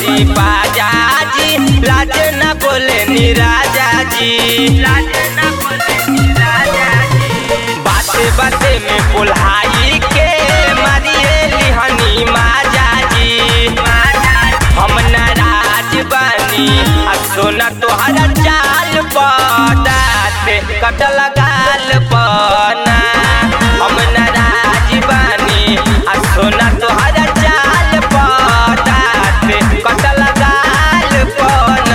गईली बाजा जी लाज न बोले नी राजा जी लाज न बोले नी राजा जी बाते बाते में बुल्हाई के मारिए लिहनी माजा जी हम नाराज बानी आ सोना तोहरा चाल पदाते कटल गाल पना हम नाराज बानी आ सोना तोहरा चाल पदाते कटल गाल पना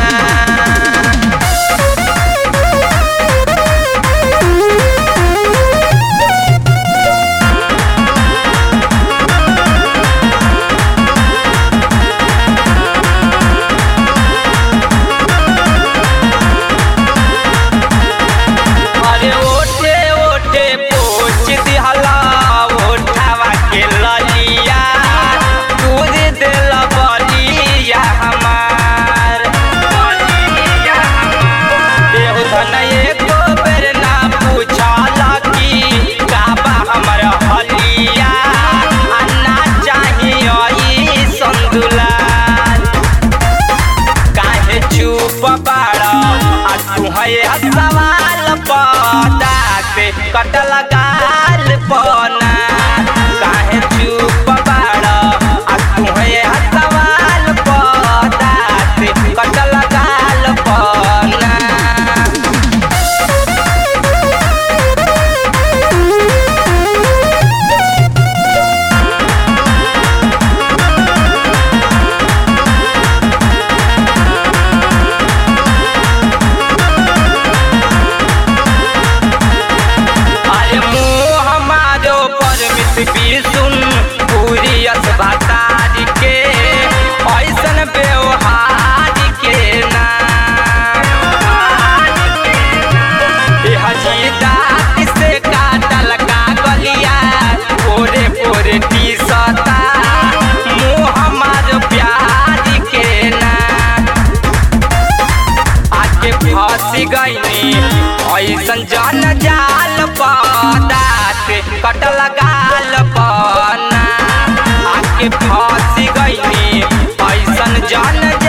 अरे ओठे ओठे पोछ दिहला ओठावा के ललिया दूध देल बलिया हमार बलिया हमार एहो धन एको बेर ना पूछला कि काबा हमर हलिया आ ना चाहिए ई संदुलाल काहे चुप बाड़ा आ तू है सवाल पदाते कटल गाल पना काहे चुप बाड़ा आ तू है सवाल पदाते कटल गाल पना अरे मुँह हमारो परमित सुन पूरी असभतार के ऐसन व्यवहार के ना ए हजी दाँत से काटल का गलिया पोरे पोरे टी सता मुँह हमारो प्यार के ना आके फंस गईनी ऐसन जन जाल पदाते कटल गाल पना आके फंस गईनी ऐसन जन